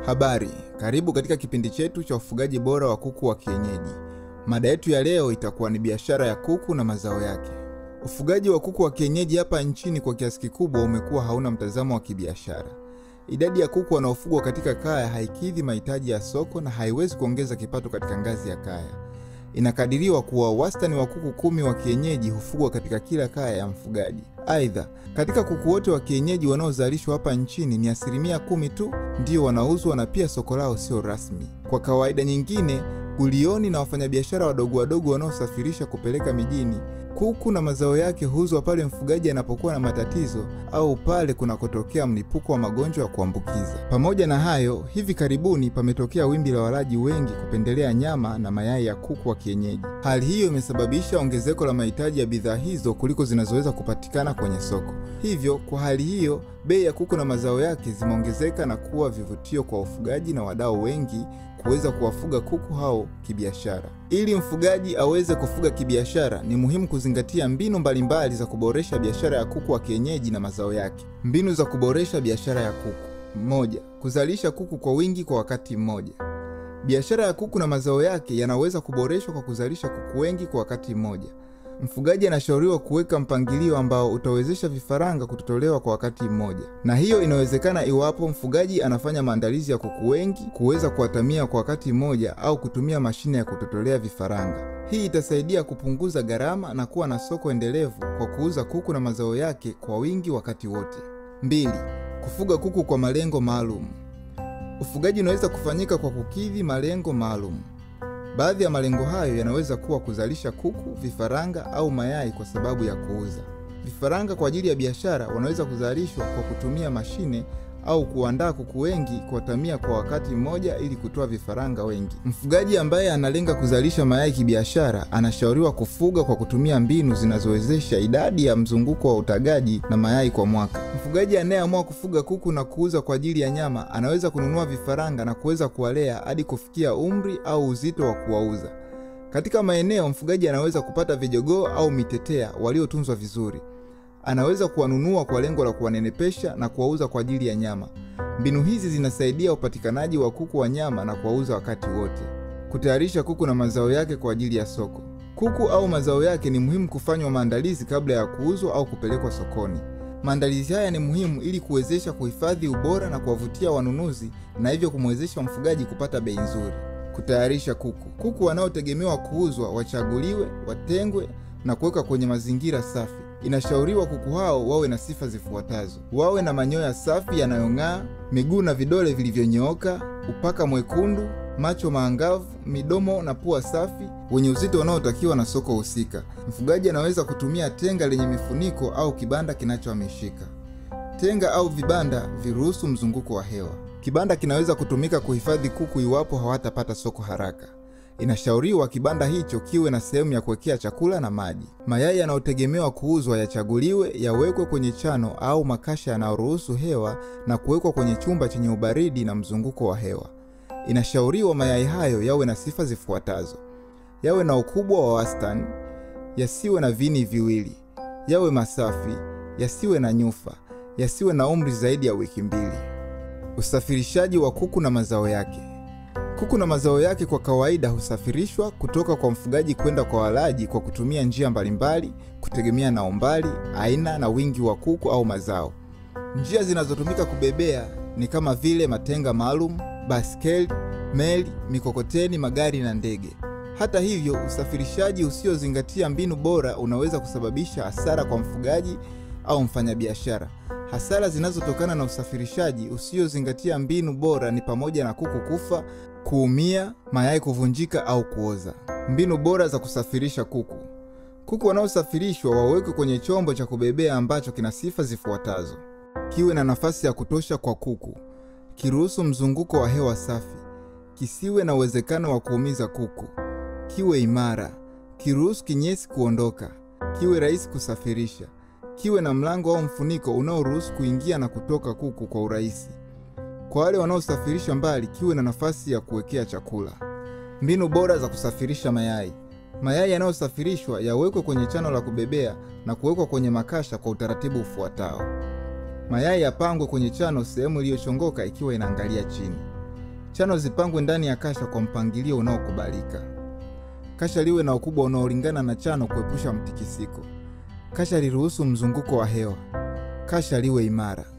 Habari, karibu katika kipindi chetu cha ufugaji bora wa kuku wa kienyeji. Mada yetu ya leo itakuwa ni biashara ya kuku na mazao yake. Ufugaji wa kuku wa kienyeji hapa nchini kwa kiasi kikubwa umekuwa hauna mtazamo wa kibiashara. Idadi ya kuku wanaofugwa katika kaya haikidhi mahitaji ya soko na haiwezi kuongeza kipato katika ngazi ya kaya. Inakadiriwa kuwa wastani wa kuku kumi wa kienyeji hufugwa katika kila kaya ya mfugaji. Aidha, katika kuku wote wa kienyeji wanaozalishwa hapa nchini ni asilimia kumi tu ndio wanauzwa na pia soko lao sio rasmi. Kwa kawaida nyingine, gulioni na wafanyabiashara wadogo wadogo wanaosafirisha kupeleka mijini, kuku na mazao yake huuzwa pale mfugaji anapokuwa na matatizo au pale kunakotokea mlipuko wa magonjwa ya kuambukiza. Pamoja na hayo, hivi karibuni pametokea wimbi la walaji wengi kupendelea nyama na mayai ya kuku wa kienyeji. Hali hiyo imesababisha ongezeko la mahitaji ya bidhaa hizo kuliko zinazoweza kupatikana kwenye soko. Hivyo, kwa hali hiyo, bei ya kuku na mazao yake zimeongezeka na kuwa vivutio kwa wafugaji na wadau wengi kuweza kuwafuga kuku hao kibiashara. Ili mfugaji aweze kufuga kibiashara, ni muhimu kuzingatia mbinu mbalimbali za kuboresha biashara ya kuku wa kienyeji na mazao yake. Mbinu za kuboresha biashara ya kuku: moja, kuzalisha kuku kwa wingi kwa wakati mmoja. Biashara ya kuku na mazao yake yanaweza kuboreshwa kwa kuzalisha kuku wengi kwa wakati mmoja. Mfugaji anashauriwa kuweka mpangilio ambao utawezesha vifaranga kutotolewa kwa wakati mmoja, na hiyo inawezekana iwapo mfugaji anafanya maandalizi ya kuku wengi kuweza kuwatamia kwa wakati mmoja au kutumia mashine ya kutotolea vifaranga. Hii itasaidia kupunguza gharama na kuwa na soko endelevu kwa kuuza kuku na mazao yake kwa wingi wakati wote. Mbili, kufuga kuku kwa malengo maalum. Ufugaji unaweza kufanyika kwa kukidhi malengo maalum. Baadhi ya malengo hayo yanaweza kuwa kuzalisha kuku, vifaranga au mayai kwa sababu ya kuuza. Vifaranga kwa ajili ya biashara wanaweza kuzalishwa kwa kutumia mashine au kuandaa kuku wengi kuwatamia kwa wakati mmoja ili kutoa vifaranga wengi. Mfugaji ambaye analenga kuzalisha mayai kibiashara anashauriwa kufuga kwa kutumia mbinu zinazowezesha idadi ya mzunguko wa utagaji na mayai kwa mwaka. Mfugaji anayeamua kufuga kuku na kuuza kwa ajili ya nyama anaweza kununua vifaranga na kuweza kuwalea hadi kufikia umri au uzito wa kuwauza. Katika maeneo, mfugaji anaweza kupata vijogoo au mitetea waliotunzwa vizuri anaweza kuwanunua kwa lengo la kuwanenepesha na kuwauza kwa ajili ya nyama. Mbinu hizi zinasaidia upatikanaji wa kuku wa nyama na kuwauza wakati wote. Kutayarisha kuku na mazao yake kwa ajili ya soko. Kuku au mazao yake ni muhimu kufanywa maandalizi kabla ya kuuzwa au kupelekwa sokoni. Maandalizi haya ni muhimu ili kuwezesha kuhifadhi ubora na kuwavutia wanunuzi na hivyo kumwezesha mfugaji kupata bei nzuri. Kutayarisha kuku. Kuku wanaotegemewa kuuzwa wachaguliwe, watengwe na kuwekwa kwenye mazingira safi. Inashauriwa kuku hao wawe na sifa zifuatazo: wawe na manyoya safi yanayong'aa, miguu na vidole vilivyonyooka, upaka mwekundu, macho maangavu, midomo na pua safi, wenye uzito unaotakiwa na soko husika. Mfugaji anaweza kutumia tenga lenye mifuniko au kibanda kinachohamishika. Tenga au vibanda viruhusu mzunguko wa hewa. Kibanda kinaweza kutumika kuhifadhi kuku iwapo hawatapata soko haraka. Inashauriwa kibanda hicho kiwe na sehemu ya kuwekea chakula na maji. Mayai yanayotegemewa kuuzwa yachaguliwe, yawekwe kwenye chano au makasha yanayoruhusu hewa na kuwekwa kwenye chumba chenye ubaridi na mzunguko wa hewa. Inashauriwa mayai hayo yawe na sifa zifuatazo: yawe na ukubwa wa wastani, yasiwe na vini viwili, yawe masafi, yasiwe na nyufa, yasiwe na umri zaidi ya wiki mbili. Usafirishaji wa kuku na mazao yake. Kuku na mazao yake kwa kawaida husafirishwa kutoka kwa mfugaji kwenda kwa walaji kwa kutumia njia mbalimbali kutegemea na umbali, aina na wingi wa kuku au mazao. Njia zinazotumika kubebea ni kama vile matenga maalum, baskeli, meli, mikokoteni, magari na ndege. Hata hivyo, usafirishaji usiozingatia mbinu bora unaweza kusababisha hasara kwa mfugaji au mfanyabiashara. Hasara zinazotokana na usafirishaji usiozingatia mbinu bora ni pamoja na kuku kufa, kuumia, mayai kuvunjika au kuoza. Mbinu bora za kusafirisha kuku. Kuku wanaosafirishwa wawekwe kwenye chombo cha kubebea ambacho kina sifa zifuatazo: kiwe na nafasi ya kutosha kwa kuku, kiruhusu mzunguko wa hewa safi, kisiwe na uwezekano wa kuumiza kuku, kiwe imara, kiruhusu kinyesi kuondoka, kiwe rahisi kusafirisha, kiwe na mlango au mfuniko unaoruhusu kuingia na kutoka kuku kwa urahisi. Kwa wale wanaosafirisha mbali, kiwe na nafasi ya kuwekea chakula. Mbinu bora za kusafirisha mayai. Mayai yanayosafirishwa yawekwe kwenye chano la kubebea na kuwekwa kwenye makasha kwa utaratibu ufuatao: mayai yapangwe kwenye chano sehemu iliyochongoka ikiwa inaangalia chini. Chano zipangwe ndani ya kasha kwa mpangilio unaokubalika. Kasha liwe na ukubwa unaolingana na chano kuepusha mtikisiko. Kasha liruhusu mzunguko wa hewa. Kasha liwe imara.